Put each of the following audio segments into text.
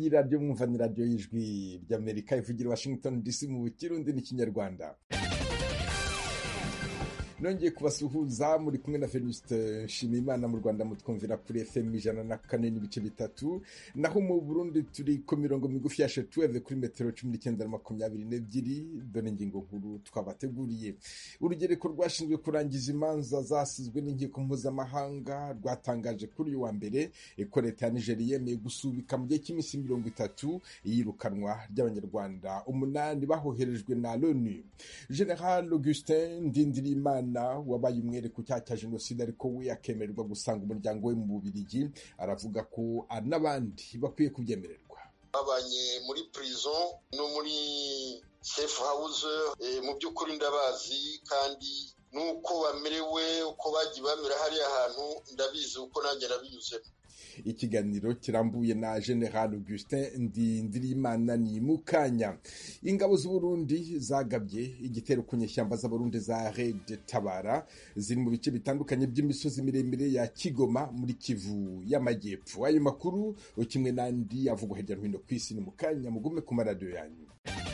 iyi radiyo mwumva ni radiyo y'ijwi ry'amerika ivugira washington dc mu kirundi n'ikinyarwanda nongeye kubasuhuza muri kumwe na venuste nshimiyimana mu rwanda mutwumvira kuri fm ijana na kane n'ibice bitatu naho mu burundi turi ku mirongo migufi ya shetuweve kuri metero cumi n'icyenda na makumyabiri n'ebyiri dore ingingo nkuru twabateguriye urugereko rwashinzwe kurangiza imanza zasizwe n'inkiko mpuzamahanga rwatangaje kuri uyu wa mbere ko leta ya nigeri yemeye gusubika mu gihe cy'iminsi mirongo itatu iyirukanwa ry'abanyarwanda umunani bahoherejwe na loni general augustin ndindirimana wabaye umwere ku cyaha cya jenoside ariko we akemererwa gusanga umuryango we mu bubirigi aravuga ko n'abandi bakwiye kubyemererwa babanye muri prison no muri safe house mu by'ukuri ndabazi kandi nuko bamerewe uko bagiye bamera hariya hantu ndabizi uko nanjye nabinyuzemo ikiganiro kirambuye na general augustin ndindirimana ni mukanya ingabo z'uburundi zagabye igitero ku nyeshyamba z'abarundi za red tabara ziri mu bice bitandukanye by'imisozi miremire ya kigoma muri kivu y'amajyepfo ayo makuru kimwe n'andi avugwa hirya no hino ku isi ni mukanya mugume ku maradiyo yanyu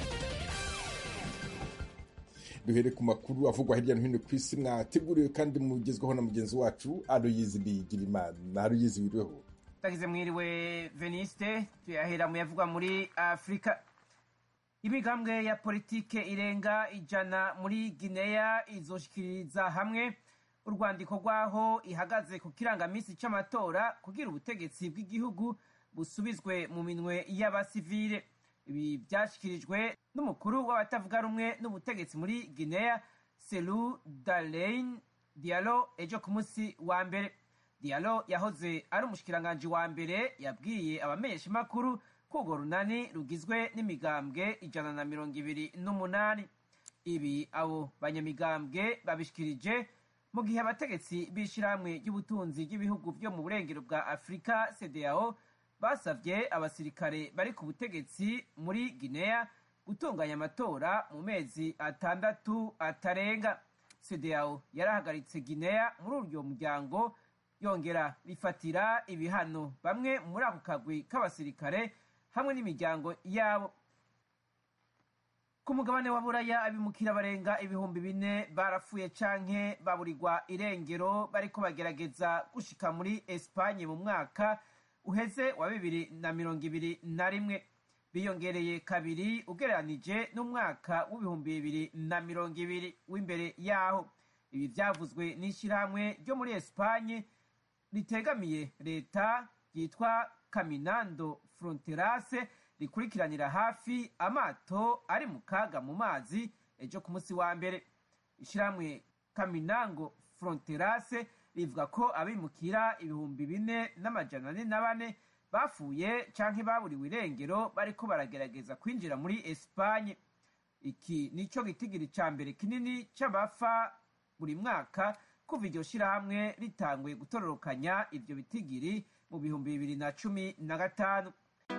duhere ku makuru avugwa hirya no hino ku isi mwateguriwe kandi mugezweho na mugenzi wacu aroyizi bigirimana aroyizi wiriweho tagize mwiriwe veniste tuyahera mu yavugwa muri afurika imigambwe ya politike irenga ijana muri gineya izoshikiriza hamwe urwandiko rw'aho ihagaze ku kirangamisi c'amatora kugira ubutegetsi bw'igihugu busubizwe mu minwe y'abasivile ibi byashyikirijwe n'umukuru w'abatavuga rumwe n'ubutegetsi muri guinea selu dalein dialo ejo ku munsi wa mbere dialo yahoze ari umushikiranganji wa mbere yabwiye abamenyeshamakuru ko urwo runani rugizwe n'imigambwe ijana na mirongo ibiri n'umunani ibi abo banyamigambwe babishikirije mu gihe abategetsi b'ishyirahamwe ry'ubutunzi ry'ibihugu byo mu burengero bwa afurika cdao basabye abasirikare bari ku butegetsi muri guinea gutunganya amatora mu mezi atandatu atarenga cdao yarahagaritse guinea muri uryo muryango yongera bifatira ibihano bamwe muri ako kagwi k'abasirikare hamwe n'imiryango yabo ku mugabane wa buraya abimukira barenga ibihumbi bine barapfuye canke baburirwa irengero bariko bagerageza gushika muri espanye mu mwaka uheze wa bibiri na mirongo ibiri na rimwe biyongereye kabiri ugereranije n'umwaka w'ibihumbi bibiri na mirongo ibiri w'imbere yaho ibi byavuzwe n'ishyirahamwe ryo muri esipanye ritegamiye leta ryitwa caminando fronterase rikurikiranira hafi amato ari mu kaga mu mazi ejo ku munsi wa mbere ishyirahamwe caminango fronterase rivuga ko abimukira ibihumbi bine n'amajana ane na bane bapfuye canke baburiwe irengero bariko baragerageza kwinjira muri esipanye iki nico gitigiri ca mbere kinini c'abafa buri mwaka kuva iryo shirahamwe ritanguye gutororokanya ivyo bitigiri mu bihumbi bibiri na cumi na gatanu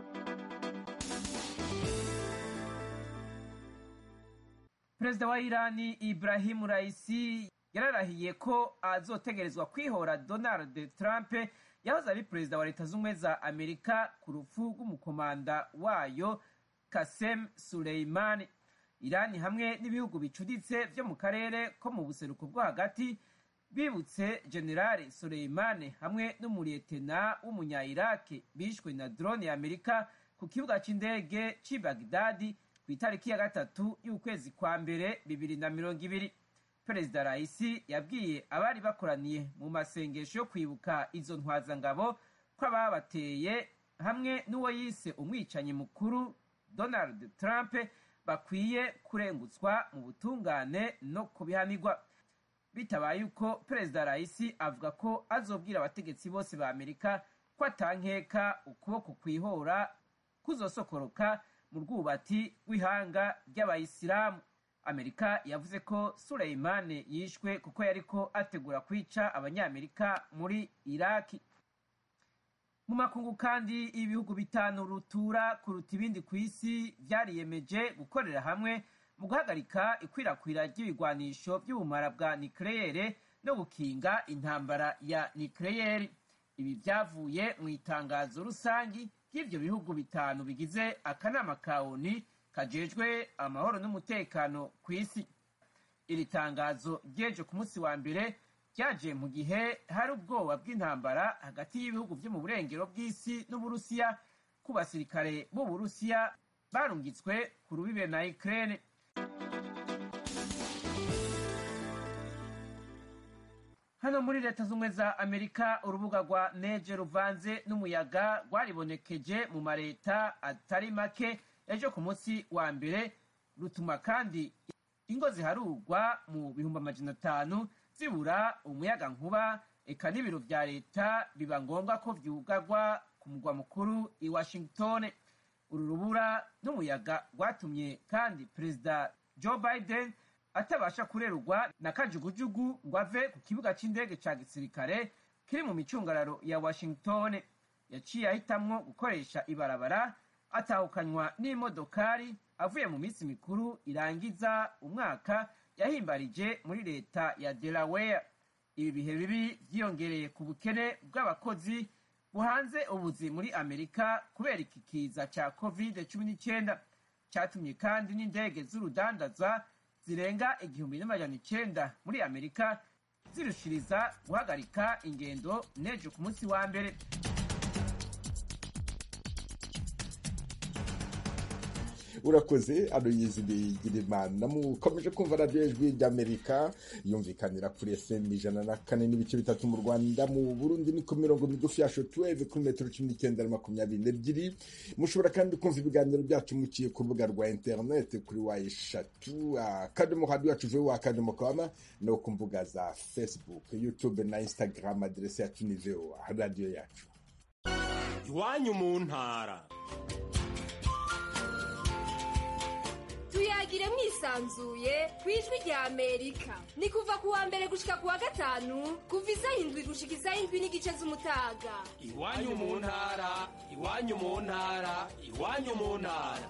perezida wa irani ibrahimu raisi yararahiye ko azotegerezwa kwihora donald trump yahoze ari perezida wa leta z'ubumwe za amerika ku rupfu rw'umukomanda wayo kasem suleimani irani hamwe n'ibihugu bicuditse vyo mu karere ko mu buseruko bwo hagati bibutse generale suleimani hamwe n'umuriyetena w'umunya-iraki bishwe na drone ya amerika ku kibuga c'indege c'i bagdadi ku itariki ya gatatu y'ukwezi kwa mbere bibiri na mirongo ibiri perezida raisi yabwiye abari bakoraniye mu masengesho yo kwibuka izo ntwazangabo ko ababateye hamwe n'uwo yise umwicanyi mukuru donald trump bakwiye kurengutswa mu butungane no kubihanirwa bitabaye uko perezida raisi avuga ko azobwira abategetsi bose ba amerika ko atankeka ukuboko kwihora kuzosokoroka mu rwubati rw'ihanga ry'abayisilamu amerika yavuze ko suleimani yishwe kuko yariko ategura kwica abanyamerika muri iraki mu makungu kandi ibihugu bitanu rutura kuruta ibindi ku isi vyariyemeje gukorera hamwe mu guhagarika ikwirakwira ry'ibigwanisho by'ubumara bwa nikleyere no gukinga intambara ya nikleyeri ibi byavuye mu itangazo rusangi ry'ivyo bihugu bitanu bigize akanama ka oni kajejwe amahoro n'umutekano ku isi iri tangazo ryeje ku munsi wa mbere ryaje mu gihe hari ubwoba bw'intambara hagati y'ibihugu vyo mu burengero bw'isi n'uburusiya ku basirikare b'uburusiya barungitswe ku rubibe na ukraine hano muri leta z'ubumwe za amerika urubuga rwa neje ruvanze n'umuyaga rwaribonekeje mu mareta atari make ejo ku munsi wa mbere rutuma kandi ingo ziharurwa mu bihumbi amajana atanu zibura umuyaga nkuba eka n'ibiro vya leta biba ngombwa ko vyugarwa ku mugwa mukuru i washington uru rubura n'umuyaga rwatumye kandi perezida joe biden atabasha kurerurwa na kajugujugu ngo ave ku kibuga c'indege ca gisirikare kiri mu micungararo ya washington yaciye ahitamwo gukoresha ibarabara atahukanywa n'imodokari avuye mu minsi mikuru irangiza umwaka yahimbarije muri leta ya delaware ibi bihe bibi vyiyongereye ku bukene bw'abakozi buhanze ubuzi muri amerika kubera iki kiza ca covid cumi n'icyenda catumye kandi n'indege z'urudandaza zirenga igihumbi n'amajana icenda muri amerika zirushiriza guhagarika ingendo nejo ku munsi wa mbere urakoze aloyizi bigirimana mukomeje kumva radiyo ijwi ry'amerika yumvikanira kuri fm ijana na kane n'ibice bitatu mu rwanda mu burundi ni ku mirongo migufi ya shotuweve kuri metero cumi n'icyenda na makumyabiri n'ebyiri mushobora kandi kumva ibiganiro byacu muciye ku rubuga rwa interineti kuri wa eshatu akadomo radiyo yacu vewa akadomo kama no ku mbuga za facebook youtube na instagram aderesi yacu ni vewa radiyo yacu iwanyu mu ntara tuyagire mwisanzuye ku ijwi rya amerika ni kuva ku wa mbere gushika ku wa gatanu kuva isaha indwi gushika isaha indwi n'igice z'umutaga iwanyu mu ntara iwanyu mu ntara iwanyu mu ntara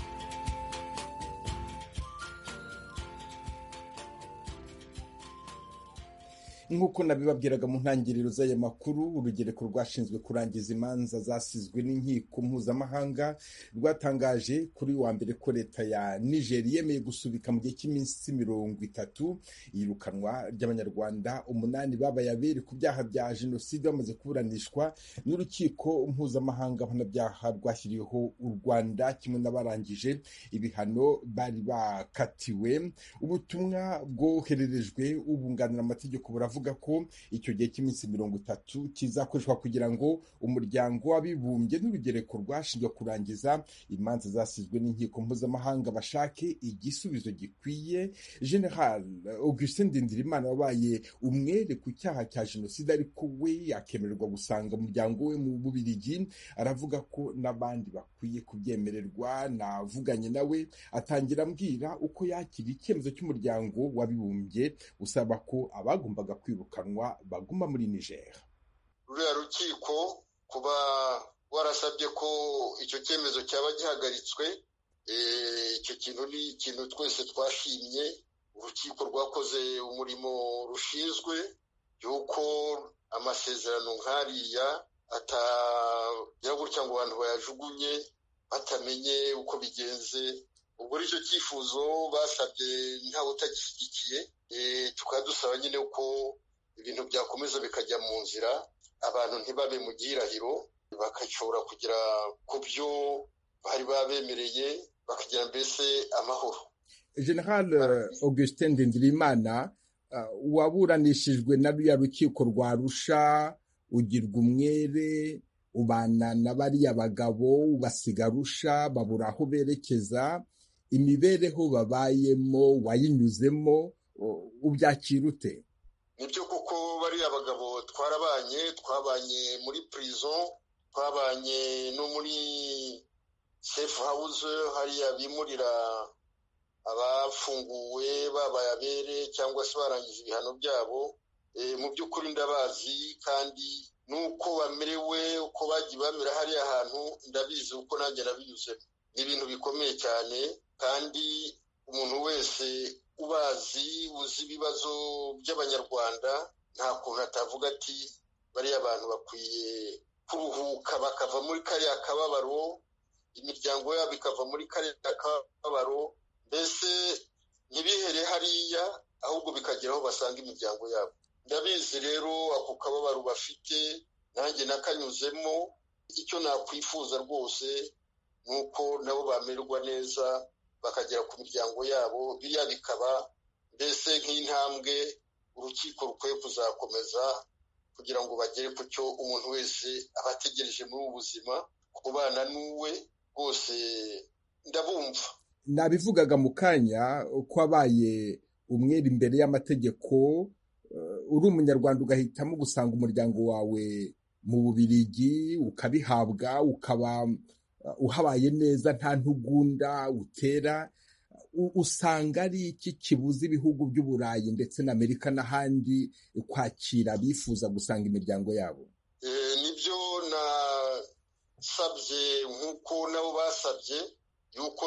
nk'uko nabibabwiraga mu ntangiriro z'aya makuru urugereko rwashinzwe kurangiza imanza zasizwe n'inkiko mpuzamahanga rwatangaje kuri wa mbere ko leta ya niger yemeye gusubika mu gihe cy'iminsi mirongo itatu iyirukanwa ry'abanyarwanda umunani babaye abere ku byaha bya jenoside bamaze kuburanishwa n'urukiko mpuzamahanga mpanabyaha rwashyiriweho u rwanda kimwe n'abarangije ibihano bari bakatiwe ubutumwa bwohererejwe ubunganira amategeko buravuga avuga ko icyo gihe cy'iminsi mirongo itatu kizakoreshwa kugira ngo umuryango w'abibumbye n'urugereko rwashinzwe kurangiza imanza zasizwe n'inkiko mpuzamahanga bashake igisubizo gikwiye general augustin ndindirimana wabaye umwere ku cyaha cya jenoside ariko we akemererwa gusanga umuryango we mu bubirigi aravuga ko n'abandi bakwiye kubyemererwa navuganye nawe atangira ambwira uko yakira icyemezo cy'umuryango w'abibumbye usaba ko abagombaga kwirukanwa baguma muri niger ruriya rukiko kuba warasabye ko icyo cyemezo cyaba gihagaritswe icyo kintu ni ikintu twese twashimye urukiko rwakoze umurimo rushinzwe y'uko amasezerano nk'ariya atagira gutya ngo abantu bayajugunye batamenye uko bigenze ubwo nicyo cyifuzo basabye ntawe utagishyigikiye tukaba dusaba nyine ko ibintu byakomeza bikajya mu nzira abantu ntibabe mu gihirahiro bagashobora kugera ku byo bari babemereye bakagira mbese amahoro general augustin ndindirimana waburanishijwe na ruriya rukiko rwa rusha ugirwa umwere ubana na bariya bagabo ubasiga rusha babura aho berekeza imibereho babayemo wayinyuzemo ubyakira ute nibyo kuko bariya bagabo twarabanye twabanye muri prison twabanye no muri safe house hariya bimurira abafunguwe babaye abere cyangwa se barangije ibihano byabo mu by'ukuri ndabazi kandi n'uko bamerewe uko bagiye bamera hariya hantu ndabizi uko nanjye nabinyuzemo ni ibintu bikomeye cyane kandi umuntu wese ubazi uzi ibibazo by'abanyarwanda nta kuntu atavuga ati bariya bantu bakwiye kuruhuka bakava muri kariya kababaro imiryango yabo ikava muri kariya kababaro mbese ntibihere hariya ahubwo bikagera aho basanga imiryango yabo ndabizi rero ako kababaro bafite nanjye nakanyuzemo icyo nakwifuza rwose ni uko nabo bamererwa neza bakagera ku miryango yabo biriya bikaba mbese nk'intambwe urukiko rukwiye kuzakomeza kugira ngo bagere ku cyo umuntu wese aba ategereje muri ubu buzima kubana n'uwe rwose ndabumva nabivugaga mu kanya ko wabaye umwere imbere y'amategeko uri umunyarwanda ugahitamo gusanga umuryango wawe mu bubirigi ukabihabwa ukaba uhabaye neza nta ntugunda utera usanga ari iki kibuza ibihugu by'uburayi ndetse na amerika n'ahandi kwakira bifuza gusanga imiryango yabo nibyo nasabye nk'uko nabo basabye yuko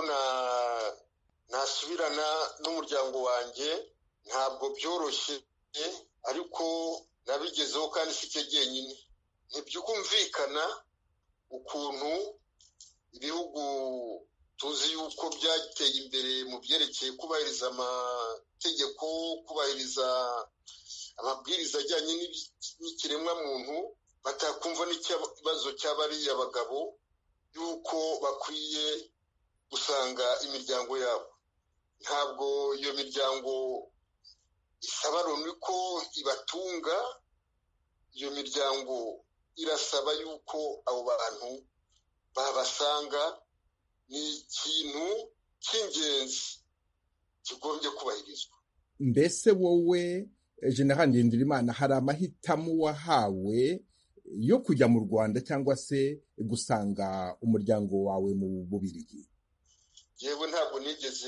nasubirana n'umuryango wanjye ntabwo byoroshye ariko nabigezeho kandi si cyo jyenyine ntibyumvikana ukuntu ibihugu tuzi yuko byateye imbere mu byerekeye kubahiriza amategeko kubahiriza amabwiriza ajyanye n'ikiremwamuntu batakumva n'ikibazo cy'abariya bagabo yuko bakwiye gusanga imiryango yabo ntabwo iyo miryango isaba loni ko ibatunga iyo miryango irasaba yuko abo bantu babasanga ni ikintu cy'ingenzi kigombye kubahirizwa mbese wowe general ngendirimana hari amahitamo wahawe yo kujya mu rwanda cyangwa se gusanga umuryango wawe mu bubirigi yewe ntabwo nigeze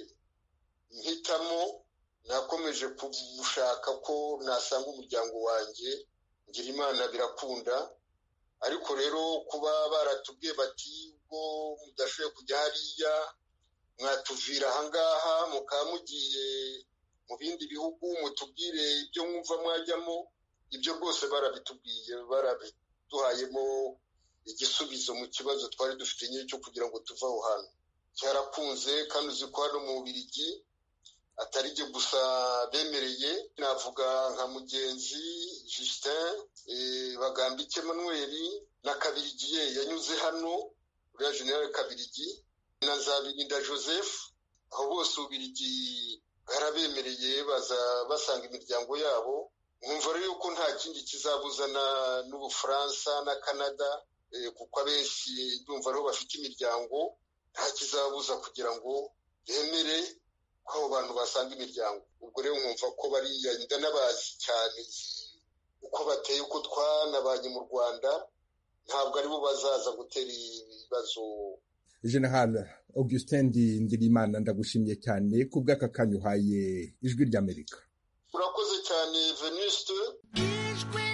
mpitamo nakomeje gushaka ko nasanga umuryango wanjye ngira imana birakunda ariko rero kuba baratubwiye bati ubwo mudashoboye kujya hariya mwatuvira ahangaha mukaba mugiye mu bindi bihugu mutubwire ibyo mwumva mwajyamo ibyo rwose barabitubwiye barabiduhayemo igisubizo mu kibazo twari dufite nyine cyo kugira ngo tuve aho hantu cyarakunze kandi uzi ko hano mu Bubiligi atari ibyo gusa bemereye navuga nka mugenzi Justin bagambike Emmanuel na kabirigiye yanyuze hano uriya generale kabirigi na zabirinda joseph aho bose ububirigi bwarabemereye baza basanga imiryango yabo nkumva rero yuko nta kindi kizabuzana n'ubufaransa na canada kuko abenshi ndumva ariho bafite imiryango nta kizabuza kugira ngo bemere ko abo bantu basanga imiryango ubwo rero nkumva ko bariya ndanabazi cyane uko bateye uko twanabanye mu rwanda ntabwo aribo bazaza gutera ibibazo general augustin ndirimana ndagushimiye cyane ku bw'aka kanya uhaye ijwi ry'amerika urakoze cyane venuste ijwi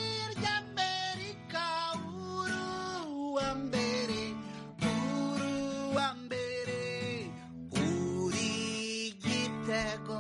ry'amerika uruwa mbere uruwa mbere uri gitego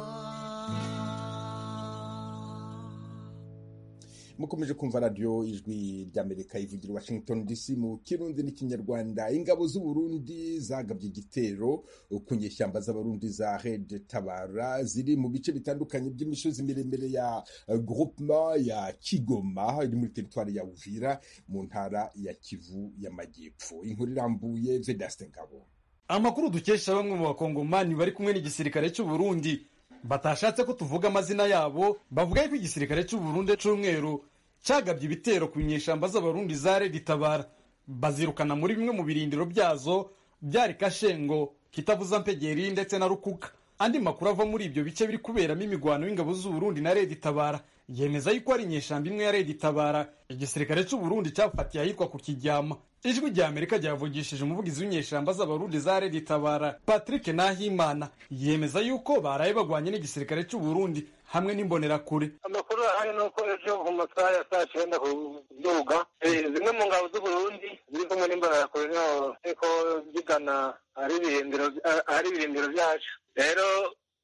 mukomeje kumva radiyo ijwi ry'amerika ivugira washington dc mu kirundi n'ikinyarwanda ingabo z'uburundi zagabye igitero ku nyeshyamba z'abarundi za red tabara ziri mu bice bitandukanye by'imisozi miremire ya groupement ya kigoma iri muri teritwari ya uvira mu ntara ya kivu y'amajyepfo inkuru irambuye vedaste ngabo amakuru dukesha bamwe mu bakongomani bari kumwe n'igisirikare cy'uburundi batashatse ko tuvuga amazina yabo bavuga yuko igisirikare cy'uburundi cy'umweru cyagabye ibitero ku nyeshyamba z'abarundi za redi tabara bazirukana muri bimwe mu birindiro byazo byari kashengo kitavuza mpegeri ndetse na rukuka andi makuru ava muri ibyo bice biri kuberamo imigwano y'ingabo z'uburundi na redi tabara yemeza yuko ari inyeshyamba imwe ya redi tabara igisirikare cy'uburundi cyafatiye ahitwa ku kijyama ijwi rya amerika ryavugishije umuvugizi w'inyeshyamba z'abarundi za redi tabara patrick nahimana yemeza yuko baraye bagwanye n'igisirikare cy'uburundi hamwe n'imbonerakure amakuru ahari ni uko ejo mu masaha ya saa cyenda ku duga zimwe mu ngabo z'uburundi ziri kumwe n'imbonerakure niho zigana ahari ibirindiro byacu rero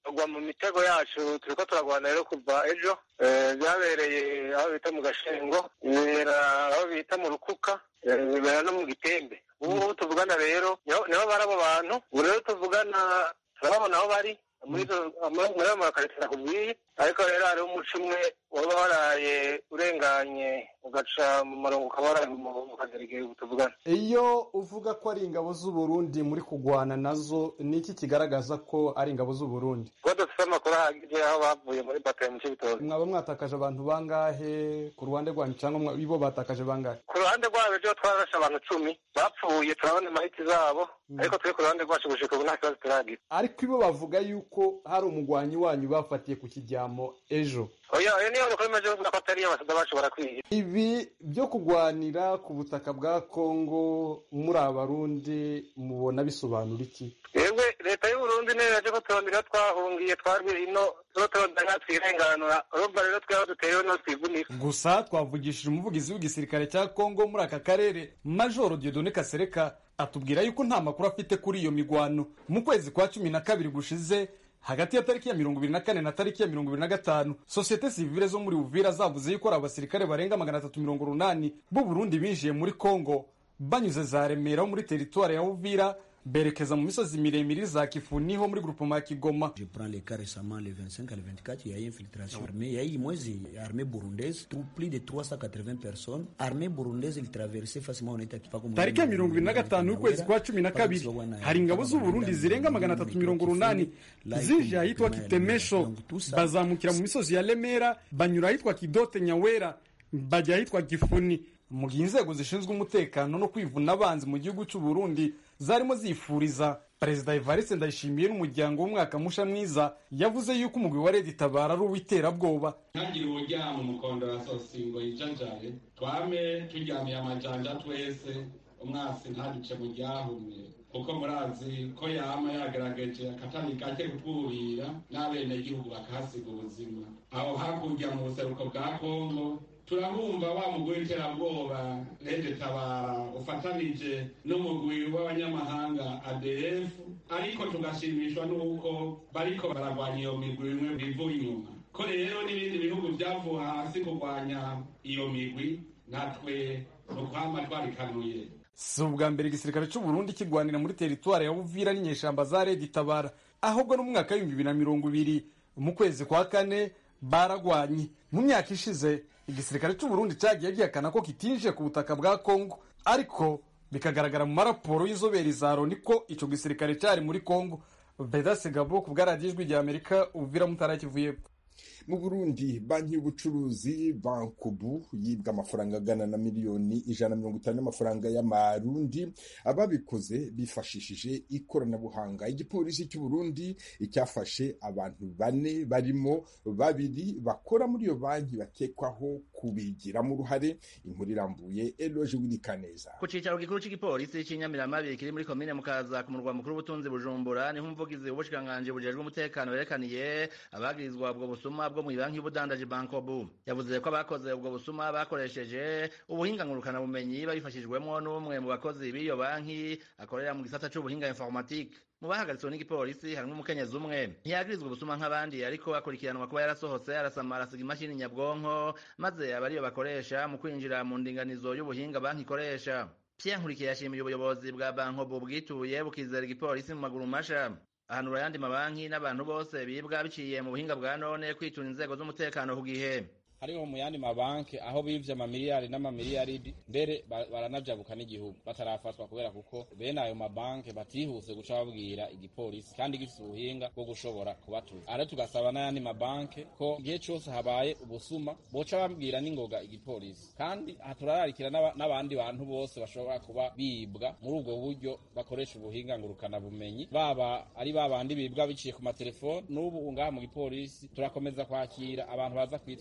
bagwa mu mitego yacu turiko turagwana rero kuva ejo Eh, byabereye aho bita mu gashengo bibera aho bita mu rukuka eh, bibera no mu gitembe ubu ngubu tuvugana rero niho niho bari abo bantu ubu rero tuvugana turababona aho bari muri izo- muri ayo makarito nakubwiye ariko rero hariho umuco umwe waba waraye urenganye ugaca mu murongo ukaba waraye mu mu kagerege ubu tuvugana iyo uvuga ko ari ingabo z'uburundi muri kugwana nazo ni iki kigaragaza ko ari ingabo z'uburundi kuba dufite amakuru ahagije aho bavuye muri bataye mu cy'ibitoki mwaba mwatakaje abantu bangahe ku ruhande rwanyu cyangwa mwa- bo batakaje bangahe ku ruhande rwabo ejo twararashe abantu cumi bapfuye turabona imahiti zabo ariko turi ku ruhande rwacu gushika ubu nta kibazo turagira ariko ibo bavuga yuko hari umugwanyi wanyu bafatiye ku kijyamo ejo oya oya niyo bakora imaze bavuga ko atari abasada bacu barakwiye ibi byo kugwanira ku butaka bwa kongo muri abarundi mubona bisobanura iki yewe leta y'uburundi niyo yaje ko turondera twahungiye twarwiye ino tuba turondera twirenganura urumva rero twaba duteyeho no twivunika gusa twavugishije umuvugizi w'igisirikare cya kongo muri aka karere majoro diodone kasereka atubwira yuko nta makuru afite kuri iyo migwano mu kwezi kwa cumi na kabiri gushize hagati ya tariki ya mirongo ibiri na kane na tariki ya mirongo ibiri na gatanu sosiyete sivile zo muri uvira zavuze yuko ari abasirikare barenga magana atatu mirongo urunani b'u burundi binjiye muri kongo banyuze za remera ho muri teritwari ya uvira berekeza mu misozi miremire za kifuni ho muri grupema ya kigoma Je prends le cas récemment, le 25 à le 24, il y a eu infiltration armée. Il y a eu moins armée burundaise, tout- plus de 380 personnes. Armée burundaise, ils traversaient facilement, on était pas comme tariki ya mirongo ibiri na gatanu y'ukwezi kwa cumi na kabiri hari ingabo z'uburundi zirenga magana atatu mirongo urunani zije ahitwa kitemesho bazamukira mu misozi ya remera banyura ahitwa kidote nyawera bajya ahitwa gifuni mu gihe inzego zishinzwe umutekano no kwivuna abanzi mu gihugu cy'u Burundi zarimo zifuriza perezida evariste ndayishimiye n'umuryango w'umwaka musha mwiza yavuze yuko umugwi wa redi tabara ari uw'iterabwoba ntagire uburyamo umukondo wa sosingo yijajaye twame turyamiye amajanja twese umwasi ntaduce mu ryahumye kuko murazi ko yama yagerageje akatari gake kutwurira n'abenegihugu bakahasiga ubuzima aho hakurya mu buseruko bwa kongo turabumva wa mugwi w'iterabwoba rede tabara ufatanije n'umugwi w'abanyamahanga adf ariko tugashimishwa n'uko bariko baragwanya iyo migwi imwe bivuye inyuma ko rero n'ibindi bihugu byavuye hasi kurwanya iyo migwi natwe ni ukwama twarikanuye si ubwa mbere igisirikare cy'u Burundi kigwanira muri teritwari ya Uvira n'inyeshamba za Red Tabara ahubwo no mu mwaka w'ibihumbi bibiri na mirongo ibiri mu kwezi kwa kane baragwanye mu myaka ishize igisirikare cy'u Burundi cyagiye gihakana ko kitinjiye ku butaka bwa Kongo ariko bikagaragara mu maraporo y'inzobere za Loni ko ico gisirikare cyari muri Kongo Beda Segabo ku bwaradiyo ijwi rya Amerika Uvira mutarakivuye mu burundi banki y'ubucuruzi bankubu yibwa amafaranga angana na miliyoni ijana na mirongo itanu y'amafaranga y'amarundi ababikoze bifashishije ikoranabuhanga igipolisi cy'u Burundi icyafashe abantu bane barimo babiri bakora muri iyo banki bakekwaho kubigiramo uruhare inkuru irambuye eloge wirikaneza ku cicaro gikuru c'igipolisi c'inyamiramabi kiri muri komine mukaza ku murwa mukuru w'ubutunzi bujumbura niho umuvugizi w'ubushikiranganji bujejwe umutekano yerekaniye abagirizwa ubwo busuma bwo mu banki y'ubudandaji bankobu yavuze ko abakoze ubwo busuma bakoresheje ubuhinga ngurukana bumenyi babifashijwemwo n'umwe mu bakozi b'iyo banki akorera mu gisata c'ubuhinga informatique mu bahagaritswe n'igipolisi harimwo umukenyezi umwe ntiyagirizwa ubusuma nk'abandi ariko akurikiranwa kuba yarasohotse arasamara asiga imashini nyabwonko maze aba ariyo bakoresha mu kwinjira mu ndinganizo y'ubuhinga banki ikoresha Pierre Nkurikiye yashimiye ubuyobozi bwa bankobu bwituye bukizera igipolisi mu maguru masha ahanura ayandi mabanki n'abantu bose bibwa biciye mu buhinga bwa none kwitura inzego z'umutekano ku gihe hariho mu yandi mabanki aho bivye amamiliyari n'amamiliyaridi mbere baranavyabuka n'igihugu batarafatwa kubera kuko bene ayo mabanki batihuse guca babwira igipolisi kandi gifise ubuhinga bwo gushobora kubatuza ara tugasaba n'ayandi mabanki ko igihe cose habaye ubusuma boca babwira n'ingoga igipolisi kandi aha turararikira n'abandi bantu bose bashobora kuba bibwa muri ubwo buryo bakoresha ubuhinga ngurukana bumenyi baba ari babandi bibwa biciye ku matelefoni n'ubu ngaha mu gipolisi turakomeza kwakira abantu baza kwitwara bavuga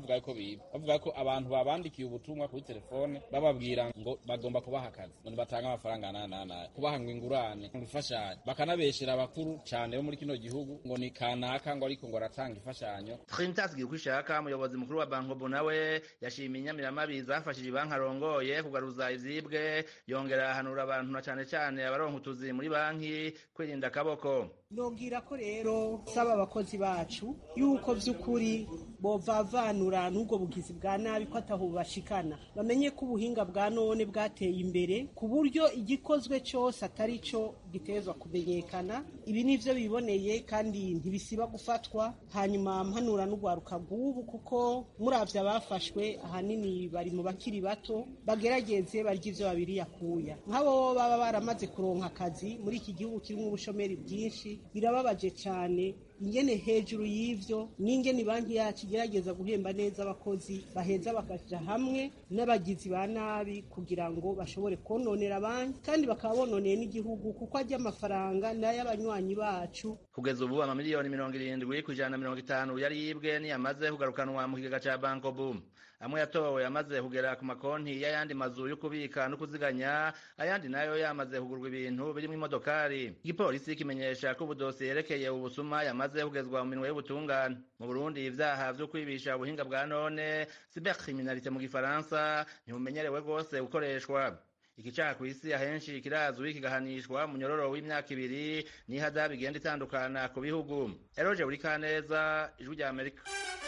bavuga yuko biba bavuga ko abantu babandikiye ubutumwa kuri telefone bababwira ngo bagomba kubaha akazi ngo nibatange amafaranga nanana kubaha ngo ingurane ngo imfashanyo bakanabeshera abakuru cyane bo muri kino gihugu ngo ni kanaka ngo ariko ngo aratanga imfashanyo Trinitas Girkwishaka umuyobozi mukuru wa Bankobo nawe yashimiye inyamiramabi zafashije banki arongoye kugaruza ivyibwe yongera ahanura abantu na cane cane abaronka utuzi muri banki kwirinda akaboko nobwira ko rero saba abakozi bacu yuko vy'ukuri bovavanura n'ubwo bugizi bwa nabi ko ataho bashikana bamenye ko ubuhinga bwa none bwateye imbere ku buryo igikozwe cyose atari cyo gitezwa kumenyekana ibi nivyo biboneye kandi ntibisiba gufatwa hanyuma mpanura n'urwaruka rw'ubu kuko muravye abafashwe ahanini bari mu bakiri bato bagerageze barya ivyo babiri yakuya nk'abo baba baramaze kuronka akazi muri iki gihugu kirimo ubushomeri bwinshi birababaje cyane ingene hejuru y'ivyo n'ingene banki yacu igerageza guhemba neza abakozi baheza bakaja hamwe n'abagizi ba nabi kugira ngo bashobore kononera banki kandi bakaba bononeye n'igihugu kuko ajya amafaranga n'ay'abanywanyi bacu kugeza ubu amamiliyoni mirongo irindwi ku ijana na mirongo itanu yari yibwe niyamaze kugarukanwa mu kigega ca banko boom amwe yatowe yamaze kugera ku makonti y'ayandi mazu yo kubika no kuziganya ayandi nayo yamaze kugurwa ibintu birimo imodokari igipolisi kimenyesha ko ubudosiye yerekeye ubusuma yamaze kugezwa mu minwe y'ubutungane mu burundi ivyaha vyo kwibisha ubuhinga bwa none cybercriminalité mu gifaransa ntibumenyerewe rwose gukoreshwa iki caha kw'isi ahenshi kirazwi kigahanishwa mu nyororo w'imyaka ibiri n'ihadabu igenda itandukana ku bihugu eroje buri kaneza ijwi rya amerika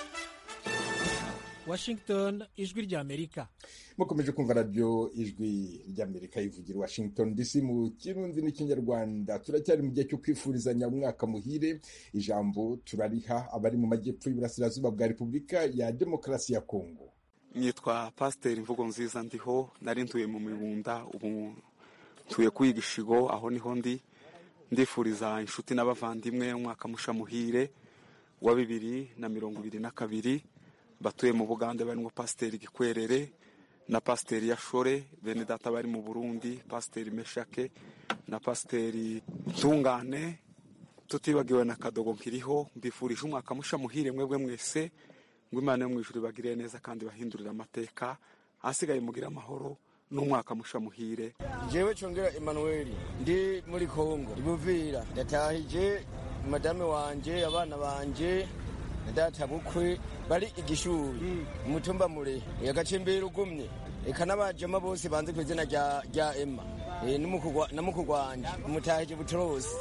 washington ijwi ry'amerika mukomeje kumva radiyo ijwi ry'amerika ivugira washington dc mu kirundi n'ikinyarwanda turacyari mu gihe cyo kwifurizanya umwaka muhire ijambo turariha abari mu majyepfo y'uburasirazuba bwa repubulika ya demokarasi ya kongo nitwa pasiteri imvugo nziza ndiho nari ntuye mu mibunda ubu ntuye kwiga ishigo aho niho ndi ndifuriza inshuti n'abavandimwe umwaka musha muhire wa bibiri na mirongo ibiri na kabiri batuye mu bugande barimo pasiteri gikwerere na pasiteri yashore bene data bari mu burundi pasiteri meshake na pasiteri ntungane tutibagiwe na kadogo nkiriho mbifurije umwaka musha muhire mwebwe mwese ngo imana yo mu ijuru ibagirire neza kandi bahindurire amateka ahasigaye mugire amahoro n'umwaka musha muhire jewe congera emmanuel ndi muri kongo ibuvira ndatahije madame wanje abana banje na data bukwe bari igishuri umutumba mure agacimbira ugumye eka n'abajama bose banze ku izina rya emma na mukuru wanje umutahije butrosi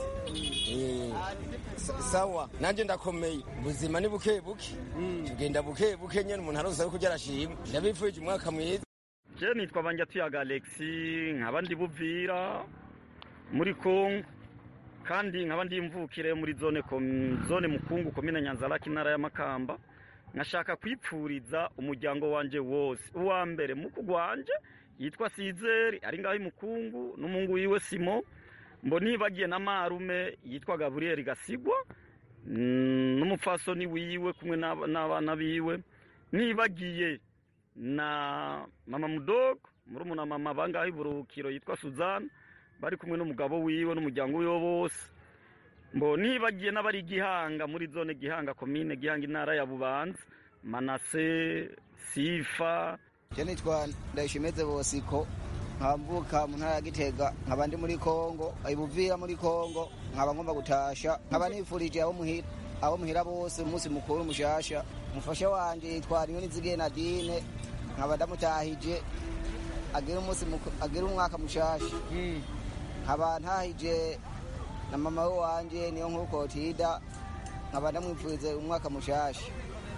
sawa nanje ndakomeye ubuzima ni buke buke tugenda buke buke nyene umuntu arose ariko arashima ndabifurije umwaka mwiza je nitwa banjatuyaga alexi nkaba ndi buvira muri kongo kandi nkaba ndi imvukire muri zone zone mukungu komine nyanzaraki intara y'amakamba nkashaka kwipfuriza umuryango wanje wose uwa mbere muku wanje yitwa sizeri ari ngaho imukungu n'umungu wiwe simo mbo nibagiye na marume yitwa gaburiyeri gasigwa n'umupfasoni wiwe kumwe n'abana biwe nibagiye na mama mudogo murumuna mama bangaho iburukiro yitwa suzana bari kumwe n'umugabo wiwe n'umuryango wiwe bose mbo nibagiye n'abari gihanga muri zone gihanga komine gihanga intara ya bubanza manase sifa je nitwa ndayishimeze bosiko nkamvuka mu ntara ya gitega nkaba ndi muri kongo ibuvira muri kongo nkaba ngomba gutasha nkaba nifurije abo muhira abo muhira bose umunsi mukuru mushasha umufasha wanje yitwa niyo nizigiye nadine nkaba ndamutahije agira umunsi agira umwaka mushasha nkaba ntahije na mama we wanje niyo nkuko tida nkaba ndamwifurize umwaka mushasha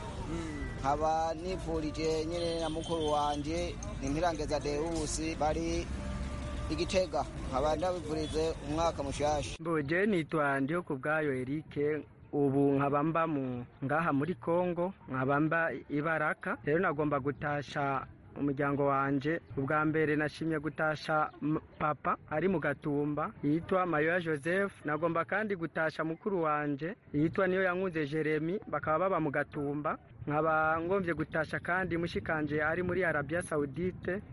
nkaba nifurije nyine na mukuru wanje nimpirangeza deusi bari igitega nkaba ndabifurize umwaka mushasha mbuje nitwa ndiho ku bwayo erike ubu nkaba mba mu ngaha muri kongo nkaba mba ibaraka rero nagomba gutasha umuryango wanje ubwa mbere nashimye gutasha papa ari mu gatumba yitwa mayoya joseph nagomba kandi gutasha mukuru wanje yitwa niyo yankunze jeremy bakaba baba mu gatumba nkaba ngombye gutasha kandi mushikanje ari muri arabia saudite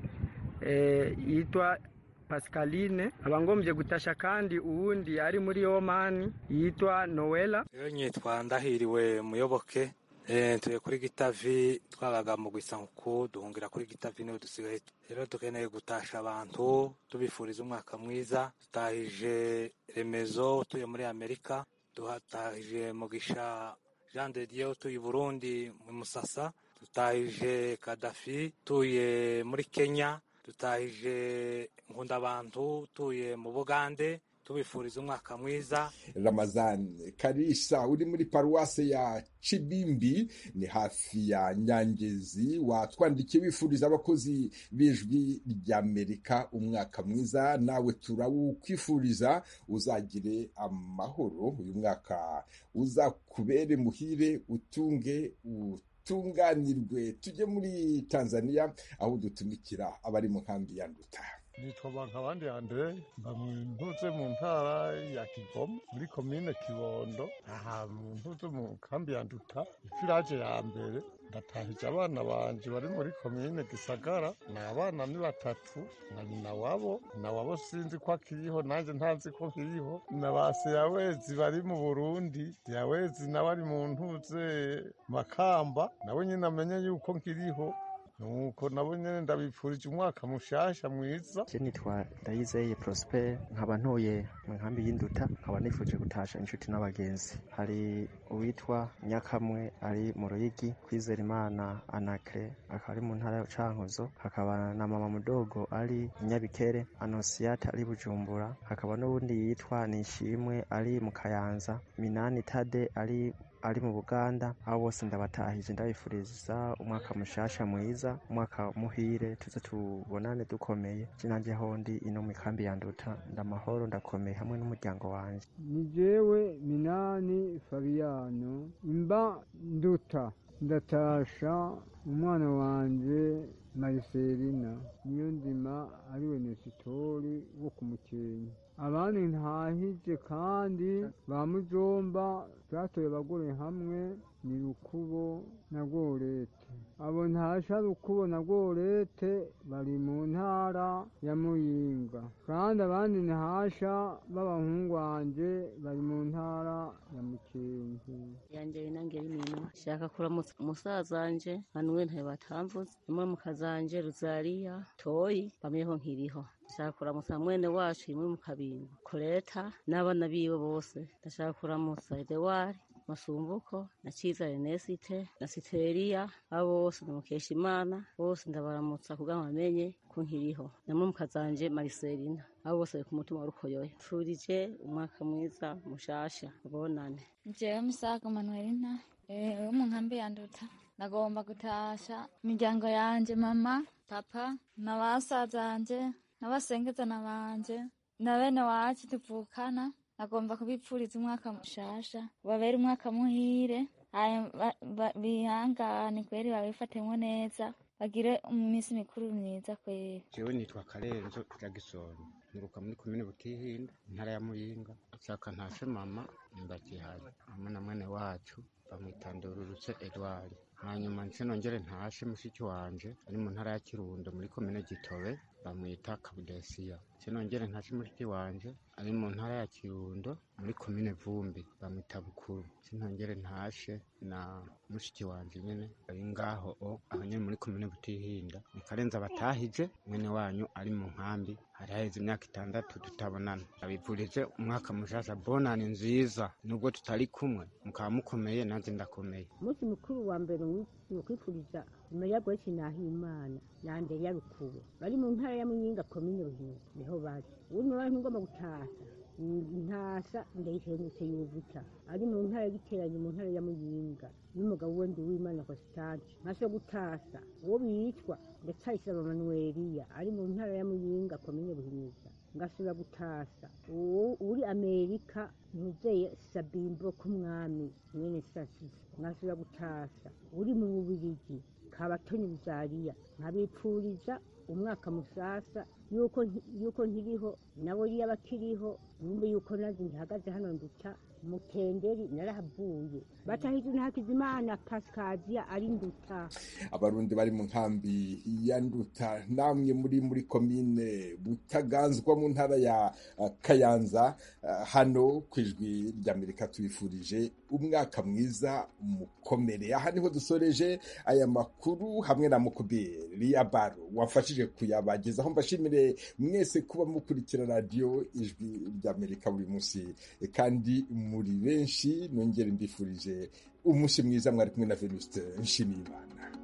yitwa pascaline aba ngombye gutasha kandi uwundi ari muri omani yitwa noela rero nyitwa ndahiriwe muyoboke tuye kuri gitavi twabaga mu gusanguku duhungira kuri gitavi niho dusigaye rero dukeneye gutasha abantu tubifuriza umwaka mwiza dutahije remezo utuye muri amerika duhatahije mugisha jean de dieu utuye i burundi mu musasa dutahije kadafi utuye muri kenya dutahije nkundabantu utuye mu bugande tubifuriza umwaka mwiza ramazan karisa uri muri paruwase ya cibimbi ni hafi ya nyangezi watwandikiye wifuriza abakozi b'ijwi ry'amerika umwaka mwiza nawe turawukwifuriza uzagire amahoro uyu mwaka uzakubere muhire utunge utunganirwe tujye muri tanzania aho dutumikira abari mu nkambi ya nduta nitwa bankabandi andre mba ntuze mu ntara ya kigoma muri komine kibondo aha ntuze mu kambi ya nduta ifiraje ya mbere ndatahije abana banje bari muri komine gisagara ni abana ni batatu na nyina wabo na wabo sinzi ko akiriho nanjye ntazi ko nkiriho na ba seyawezi bari mu burundi seyawezi nawe ari mu ntuze makamba nawe nyine amenye yuko nkiriho nuko nabo nyene ndabipfurije umwaka mushasha mwiza je nitwa ndayizeye prosper nkaba ntuye mu nkambi y'induta nkaba nifuje gutasha inshuti n'abagenzi hari uwitwa nyakamwe ari mu ruyigi kwizera imana anakre akaba ari mu ntara ya cankuzo hakaba na mama mudogo ari nyabikere anosiyata ari bujumbura hakaba n'uwundi yitwa nishimwe ari mu kayanza minani tade ari ari mu buganda abo bose ndabatahije ndabifuriza umwaka mushasha mwiza umwaka muhire tuze tubonane dukomeye nanjye hondi ino mu ikambi ya nduta ndamahoro ndakomeye hamwe n'umuryango wanjye ni jewe minani fabiyano imba nduta ndatasha umwana wanje mariselina niyo ndima ariwe nesitori wo ku mukenke abandi ntahije kandi ba mujomba twatoye abagore hamwe ni rukubo na gorete abo ntasha rukubo na gorete bari mu ntara ya muyinga kandi abandi ntahasha b'abahungu wanje bari mu ntara ya mukenke yanjye binangera imirimo shaka kuramutsa umusaza wanje manuwe ntayo batamvuze imwe mu kazanje ruzariya toyi bamyeho nkiriho ndashaka kuramutsa mwene wacu imwe mu kabingo koreta n'abana biwe bose ndashaka kuramutsa edewari masumbuko na ciza renesite na siteriya abo bose ndamukesha imana bose ndabaramutsa kugira ngo bamenye ko nkiriho namwe mukazanje mariselina abo bose bari ku mutima warukoyoye pfurije umwaka mwiza mushasha bonane jewe misago manuelina wo mu nkambi ya nduta nagomba gutasha imiryango yanje mama papa na basazanje n'abasengezana banje na bene wacu tuvukana agomba kubipfuriza umwaka mushasha babere umwaka muhire bihangane kweri babifatemwo neza bagire iminsi mikuru myiza kweri jewe nitwa karenzo jagisoni nturuka muri komine butihinda intara ya muyinga nshaka ntashe mama ndakihari hamwe na mwene wacu bamwitandururutse edward hanyuma nce nongere ntashe mushiki wanje ari mu ntara ya kirundo muri komine gitobe bamwita kabudesiya nce nongere ntashe mushiki wanje ari mu ntara ya kirundo muri komine vumbi bamwita bukuru nce nongere ntashe na mushiki wanje nyene ari ngaho o aho nyene muri komine butihinda ni karenza abatahije mwene wanyu ari mu nkambi hari haheze imyaka itandatu tutabonana abivurije umwaka mushasha bonani nziza nubwo tutari kumwe mukaba mukomeye nanjye ndakomeye umunsi mukuru wa mbere ni ukwifuriza meya gweki nahimana na andereya rukubo bari mu ntara ya muyinga komine ruhinga niho bari ubundi bari ngomba gutasa ntasa ndayihengetse yuvuta ari mu ntara y'igiteranyo mu ntara ya muyinga n'umugabo we ndi w'imana constante nkaso gutasa uwo bitwa ndacayisaba manuweliya ari mu ntara ya muyinga komine buhinyuza ngasubira gutasa uwo uri amerika ntuzeye sabimbo k'umwami mwene sasiza ngasubira gutasa uri mu bubirigi kabatoni buzariya nkabipfuriza umwaka musasa yuko yuko nkiriho nabo yaba akiriho numve yuko nazi ntihagaze hano nduta mutenderi narahavuye batahije ntakizimana pasikaziya ari nduta abarundi bari mu nkambi ya nduta namwe muri muri komine butaganzwa mu ntara ya kayanza hano ku ijwi ry'amerika tubifurije umwaka mwiza mukomere aha niho dusoreje aya makuru hamwe na mukubiri ya baro wamfashije kuyabagezaho mbashimire mwese kuba mukurikira radiyo ijwi ry'amerika buri munsi kandi muri benshi nongere mbifurije umunsi mwiza mwari kumwe na venuste nshimiyimana